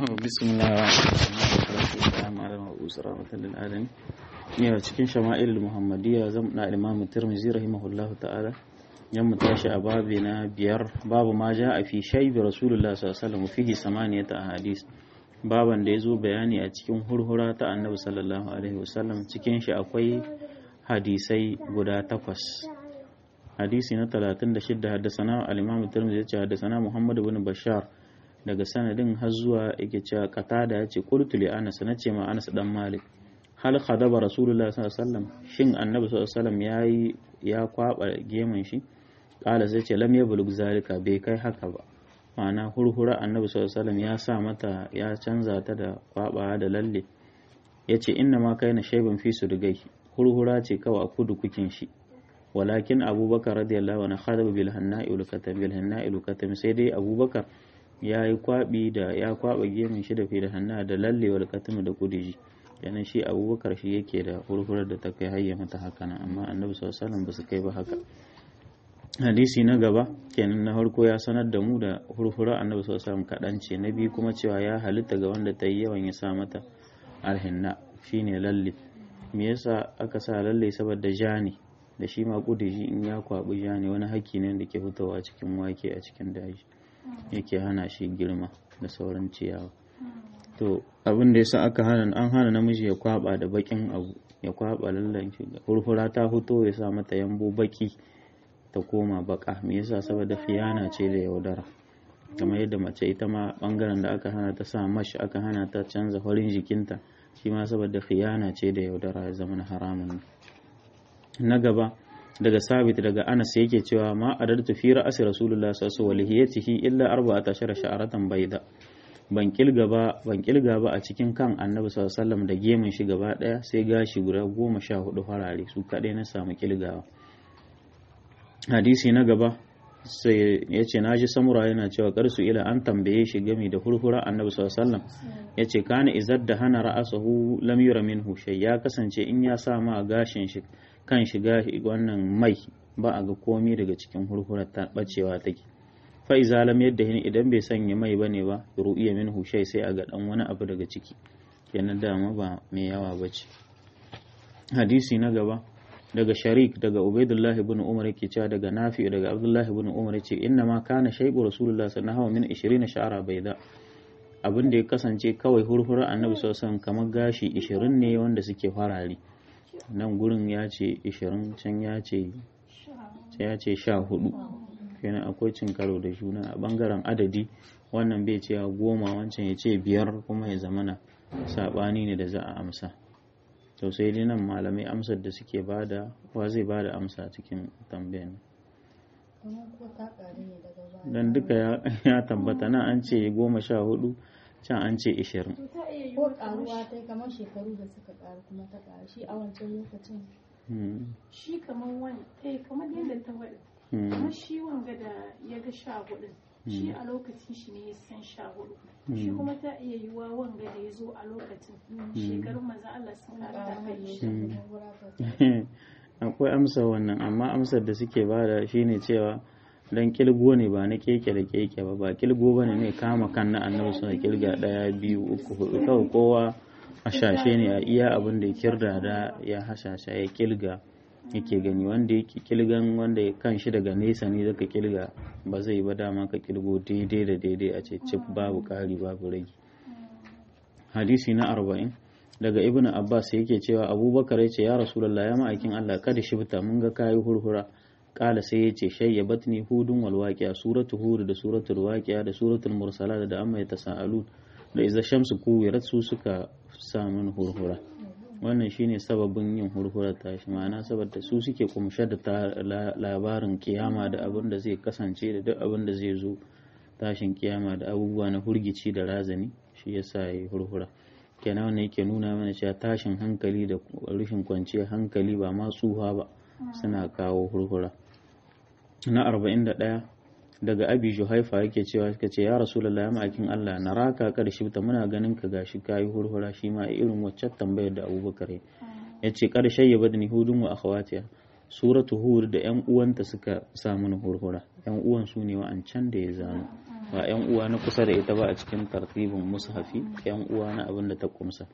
بسم الله الرحمن الرحيم على المبعوث رحمة للعالمين yau cikin shama'il muhammadiyya zan na imam tirmizi rahimahullahu ta'ala yan mu tashi a babi na biyar babu ma ja a fi shaibi rasulullah sallallahu alaihi wasallam fihi samaniyata ahadis baban da ya zo bayani a cikin hurhura ta annabi sallallahu alaihi wasallam cikin shi akwai hadisai guda takwas hadisi na 36 haddasana al-imam tirmizi ya ce haddasana muhammad ibn bashar daga sanadin har zuwa yake cewa qatada ya ce qultu li anas nace ma anas dan malik hal khadaba rasulullah sallallahu alaihi wasallam shin annabi sallallahu alaihi wasallam yayi ya kwaba gemun shi kala sai ce lam yablug zalika bai kai haka ba ma'ana hurhura annabi sallallahu alaihi wasallam ya sa mata ya canza ta da kwaba da lalle yace inna ma kaina shayban fi sudgai hurhura ce kawai a kudu kukin shi walakin abubakar radiyallahu anhu khadaba bil hanna'i ul katam bil hanna'i ul katam sai dai abubakar ya yi kwabi da ya kwaba gemun shi da fi da hanna da lalle wal katam da kudiji kenan shi abubakar shi yake da hurhurar da ta kai hayya mata haka nan amma annabi sallallahu alaihi ba su kai ba haka hadisi na gaba kenan na farko ya sanar da mu da hurhurar annabi sallallahu alaihi kaɗan ce na biyu kuma cewa ya halitta ga wanda ta yi yawan ya sa mata alhinna shine lalle me yasa aka sa lalle saboda jani da shi ma kudiji in ya kwabi jani wani haki ne da ke fitowa cikin wake a cikin daji yake hana shi girma da sauran ciyawa to abin da yasa aka hana an hana namiji ya kwaba da bakin abu ya kwaba lallan shi hurhura ta fito ya sa mata yambo baki ta koma baka me yasa saboda fiyana ce da yaudara kamar yadda mace ita ma bangaren da aka hana ta sa mash aka hana ta canza farin jikinta shi ma saboda khiyana ce da yaudara ya zama haramun na gaba daga sabit daga anas yake cewa ma adartu fi ra'asi rasulullah sallallahu alaihi wasallam illa 14 sha'aratan bayda ban kilga ba ban kilga ba a cikin kan annabi sallallahu alaihi wasallam da gemun shi gaba daya sai gashi guda goma sha hudu farare su kadai na samu kilgawa hadisi na gaba sai ya ce naji samura yana cewa karsu ila an tambaye shi game da hurhura annabi sallallahu alaihi wasallam ya ce kana izar da hana ra'asahu lam yura minhu shay ya kasance in ya sa ma gashin shi kan shiga wannan mai ba a ga komai daga cikin hurhurar ta bacewa take fa iza lam yadda hin idan bai sanya mai bane ba ru'iya min hushai sai a ga dan wani abu daga ciki kenan dama ba mai yawa bace hadisi na gaba daga sharik daga ubaidullah ibn umar yake cewa daga nafi daga abdullah ibn umar yace inna ma kana shaybu rasulullah sallallahu alaihi wasallam min 20 sha'ara baida abin da ya kasance kawai hurhurar annabi sallallahu alaihi wasallam kamar gashi 20 ne wanda suke farari nan gurin ya ce 20 can ya ce ya ce 14 kenan akwai cin karo da juna a bangaren adadi wannan bai ce goma wancan ya ce biyar kuma ya zamana sabani ne da za a amsa to sai dai nan malamai amsar da suke bada wa zai bada amsa cikin tambayan dan duka ya tabbata nan an ce goma sha hudu can an ce ishirin ko karuwa ta kamar shekaru da suka karu kuma ta karu shi a wancan lokacin shi kamar wani eh kamar yadda ta faɗi kamar shi wanga da ya ga sha hudu shi a lokacin shi ne ya san sha hudu shi kuma ta iya yiwuwa wanga da ya zo a lokacin shekarun maza Allah sun ta kai shi akwai amsa wannan amma amsar da suke bada shine cewa dan kilgo ne ba na keke da keke ba ba kilgo ba ne kama kan na annabi suna kilga daya biyu uku hudu kawai kowa a shashe ne a iya abin da ya kirda da ya hashasha ya kilga yake gani wanda yake kilgan wanda kan shi daga nesa ne zaka kilga ba zai ba dama ka kilgo daidai da daidai a ce cif babu kari babu rage hadisi na arba'in daga ibnu abbas yake cewa abubakar ya ce ya rasulullah ya ma'aikin allah kada shibta mun ga kayi hurhura kala sai ya ce shayya batni hudun wal waqi'a suratu hud da suratul waqi'a da suratul mursalat da amma yatasaalun da iza shamsu kuwirat su suka sa min hurhura wannan shine sababin yin hurhura tashi ma'ana saboda su suke kumshe da labarin kiyama da abin da zai kasance da duk abin da zai zo tashin kiyama da abubuwa na hurgici da razani shi yasa yi hurhura kenan wannan yake nuna mana cewa tashin hankali da rashin kwanciyar hankali ba ma tsuha ba suna kawo hurhura na 41 daga abi juhaifa yake cewa suka ce ya rasulullahi ma'aikin Allah na raka karshe ta muna ganin ka gashi kayi hurhura shi ma irin waccan tambayar da abubakar ya ce karshe ya badani hudun wa akhawatiya suratu hud da yan uwanta suka sa mana hurhura yan uwan su ne wa'ancan da ya zano ba yan uwa na kusa da ita ba a cikin tartibin mushafi yan uwa na abin da ta kumsa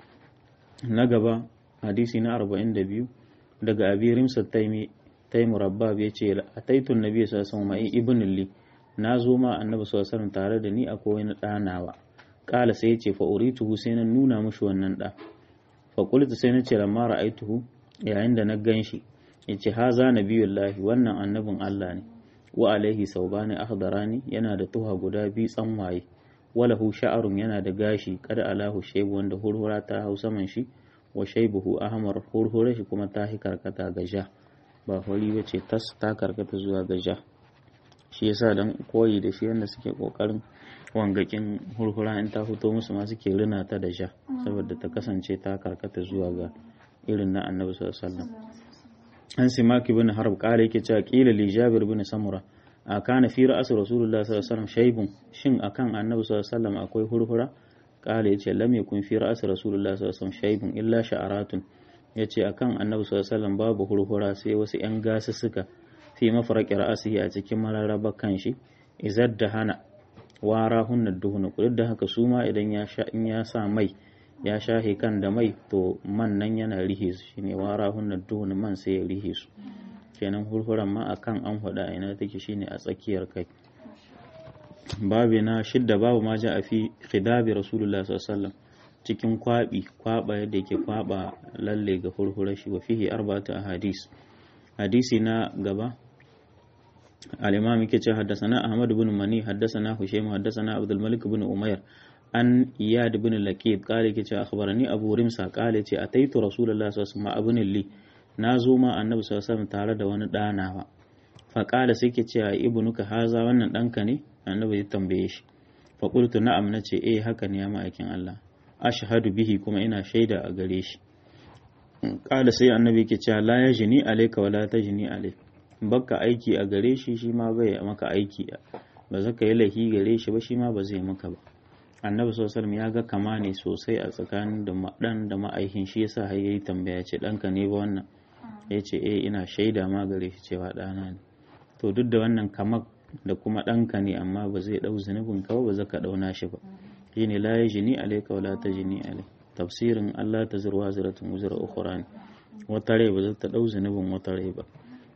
na gaba hadisi na 42 daga abi rimsa taimi taimu rabbab ya ce a taitun nabi sallallahu alaihi ibn li na zo ma annabi sallallahu alaihi tare da ni akwai wani ɗanawa kala sai ya ce fa urituhu sai na nuna mushi wannan ɗa fa qultu sai na ce lamma ra'aituhu yayin da na gan shi yace haza nabiyullahi wannan annabin Allah ne wa alaihi saubani akhdarani yana da tuha guda biyu tsanwaye walahu sha'arun yana da gashi kada alahu shaibu wanda hurhura ta hau saman shi wa shaibuhu ahmar hurhura shi kuma ta hi karkata ga ja ba hori bace tas ta karkata zuwa ga ja shi yasa dan koyi da shi yanda suke kokarin wangakin hurhura in ta fito musu ma suke rina ta da ja saboda ta kasance ta karkata zuwa ga irin na annabi sallallahu alaihi wasallam an simaki bin harb kala yake cewa kila li jabir bin samura a kana fi ra'as rasulullah sallallahu alaihi wasallam shaybun shin akan annabi sallallahu alaihi wasallam akwai hurhura kala yace lam yakun fi ra'as rasulullah sallallahu alaihi wasallam shaybun illa sha'aratun yace akan annabi sallallahu alaihi wasallam babu hurhura sai wasu yan gasussuka fi mafaraqi ra'asihi a cikin mararraba kanshi izar da hana wara hunna duhuna duk da haka su ma idan ya sha in ya sa mai ya shahe kan da mai to man nan yana rihe su shine wara hunna duhun man sai ya rihe su kenan hurhuran ma akan an hada ina take shine a tsakiyar kai babu na shidda babu ma ja a fi khidabi rasulullah sallallahu alaihi wasallam cikin kwabi kwaba yadda yake kwaba lalle ga hurhurar shi wa fihi arba'atu ahadis hadisi na gaba al-imam yake ce haddathana ahmad ibn mani haddathana husaym haddathana abdul malik ibn umayr an iyad bin laqid kale ke ce akhbarani abu rimsa kale ce ataitu rasulullahi sallallahu alaihi wasallam li na zo ma annabi sallallahu alaihi tare da wani danawa fa kala sai ke ce ibnuka haza wannan danka ne annabi ya tambaye shi fa qultu na'am nace eh haka ne ya ma'aikin Allah ashhadu bihi kuma ina shaida a gare shi kala sai annabi ke cewa la yajni alayka wala tajni alayka baka aiki a gare shi shi ma bai maka aiki ba zaka yi lahi gare shi ba shi ma ba zai maka ba annabi sallallahu ya ga kama ne sosai a tsakanin da dan da ma'aikin shi yasa har yayi tambaya ce danka ne ba wannan ya ce eh ina shaida ma gare shi cewa ɗana ne to duk da wannan kamar da kuma ɗanka ne amma ba zai ɗau zunubin ka ba zaka ɗauna shi ba shine la yajni alayka wala tajni alai tafsirin Allah ta zurwa ziratun wuzra ukhra ne wata rai ba za ta ɗau zunubin wata rai ba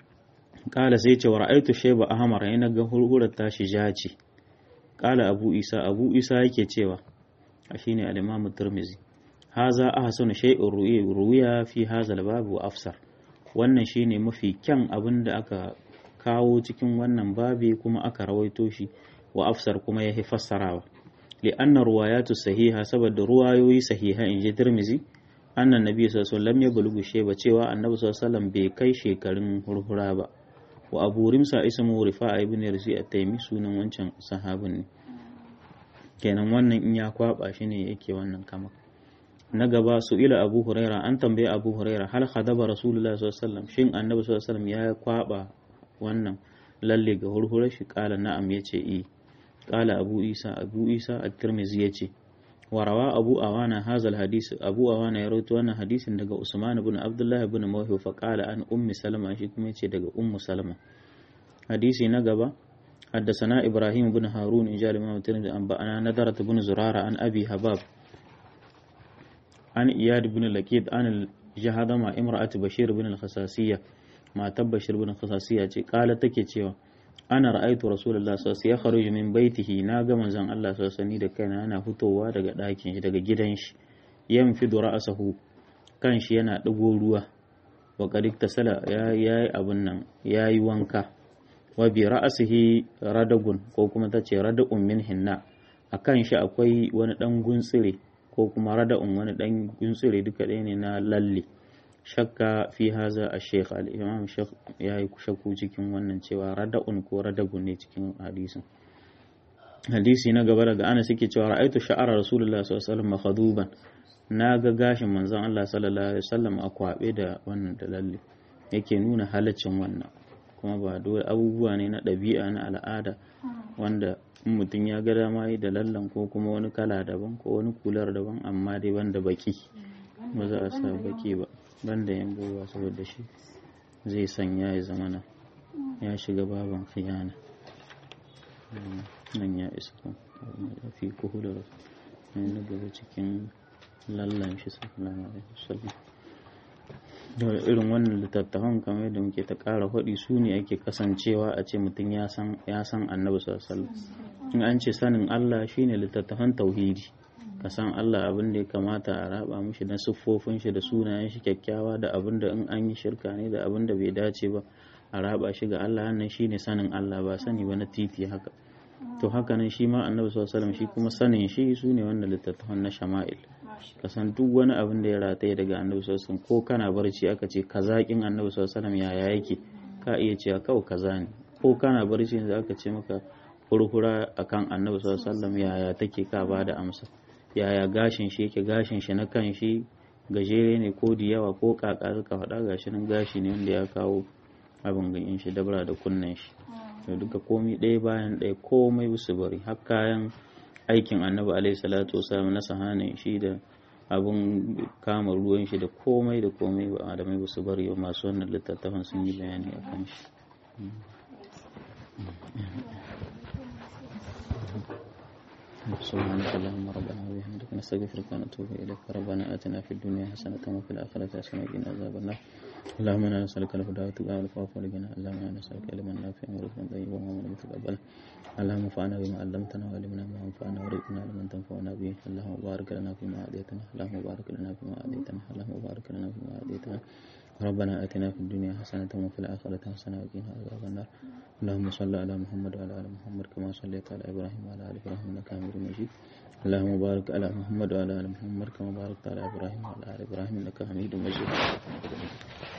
kala sai ce wa ra'aitu shayba ahmar yana ga hurhurar tashi jaci kala abu isa abu isa yake cewa a shine al-imam tirmizi haza ahsanu shay'in ruwiya fi haza al-bab wa afsar wannan shine mafi kyan abin da aka kawo cikin wannan babi kuma aka rawaito shi wa afsar kuma ya fassarawa li anna ruwayatu sahiha saboda ruwayoyi sahiha in ji tirmizi annan nabi sallallahu alaihi wasallam ya bulugu sheba cewa annabi sallallahu alaihi wasallam bai kai shekarun hurhura ba wa abu rimsa ismu rifa'a ibn yarsi at-taymi sunan wancan sahabin ne kenan wannan in ya kwaba shi ne yake wannan kama na gaba su ila abu huraira an tambaye abu huraira hal khadaba rasulullah sallallahu alaihi wasallam shin annabi sallallahu alaihi wasallam ya kwaba wannan lalle ga hurhurar shi kala na'am yace i kala abu isa abu isa at-tirmidhi yace wa rawa abu awana hazal hadisi abu awana ya rawaito wannan hadisin daga usman ibn abdullah ibn mawhi fa qala an ummi salama shi kuma yace daga ummu salama hadisi na gaba حدثنا إبراهيم بن هارون إن جاء الإمام الترمذي أنبأنا نذرة بن زرارة عن أبي هباب عن إياد بن لكيد عن الجهاد مع امرأة بشير بن الخصاصية ما تبشر بن الخصاصية قال تكي أنا رأيت رسول الله صلى الله عليه وسلم يخرج من بيته ناغا من زن الله صلى الله عليه وسلم da kaina ana fitowa daga ɗakin shi daga gidan shi yanfidu ra'sahu kan shi yana ɗigo ruwa wa qad iktasala ya yi abun nan yayi wanka wa bi ra'asihi radagun ko kuma ta ce rada'un min hinna akan shi akwai wani dan guntsire ko kuma rada'un wani dan guntsire duka ɗaya ne na lalle shakka fi haza a sheikh al-imam sheikh ya yi shakku cikin wannan cewa rada'un ko radagun ne cikin hadisin hadisi na gaba daga ana suke cewa ra'aitu sha'ara rasulullah sallallahu alaihi wasallam makhaduban na ga gashin manzon Allah sallallahu alaihi wasallam a kwabe da wannan da lalle yake nuna halaccin wannan kuma ba dole abubuwa ne na ɗabi'a na al'ada wanda in mutum ya ga dama yi da lallan ko kuma wani kala daban ko wani kular daban amma dai banda baki ba za a sa baki ba banda yan gowa saboda shi zai sanya ya zamana ya shiga baban khiyana nan ya isa ya fi kuhular na gaba cikin lallan shi sallallahu alaihi wasallam da irin wannan littattafan kamar yadda muke ta ƙara faɗi su ne ake kasancewa a ce mutum ya san annabi sallallahu in an ce sanin Allah shine littattafan tauhidi ka san Allah abin da ya kamata a raba mishi na siffofin shi da sunayen shi kyakkyawa da abin da in an yi shirka ne da abin da bai dace ba a raba shi ga Allah wannan shine sanin Allah ba sani ba na titi haka to haka nan shi ma annabi sallallahu alaihi shi kuma sanin shi su ne wannan littattafan na shama'il ka san duk wani abin da ya rataye daga annabi sallallahu alaihi ko kana barci aka ce kazakin annabi sallallahu alaihi yaya yake ka iya cewa kawai kaza ne ko kana barci ne aka ce maka hurhura akan annabi sallallahu alaihi yaya take ka ba da amsa yaya gashin shi yake gashin shi na kan shi gajere ne ko da yawa ko kaka suka faɗa gashi nan gashi ne wanda ya kawo abin ganyen shi dabra da kunnen shi da duka komai ɗaya bayan ɗaya komai su bari har kayan aikin annabi alaihi salatu wasalam na sahanin shi da abin kama ruwan shi da komai da komai ba adamai ba su bari masu wannan littattafan sun yi bayani a kan shi سبحانك اللهم ربنا وبحمدك نستغفرك ونتوب اليك ربنا اتنا في الدنيا حسنه وفي الاخره حسنه وقنا عذاب النار اللهم انا نسالك الهدى والتقى والعفو والغنى اللهم انا نسالك علما نافعا ورزقا طيبا وعملا متقبلا اللهم انفعنا بما علمتنا وعلمنا ما ينفعنا وارزقنا لمن تنفعنا به اللهم بارك لنا فيما اعطيتنا اللهم بارك لنا فيما اعطيتنا اللهم بارك لنا فيما اعطيتنا ربنا اتنا في الدنيا حسنه وفي الاخره حسنه وقنا عذاب النار اللهم صل على محمد وعلى ال محمد كما صليت على ابراهيم وعلى ال ابراهيم انك حميد مجيد اللهم بارك على محمد وعلى ال محمد كما باركت على ابراهيم وعلى ال ابراهيم انك حميد مجيد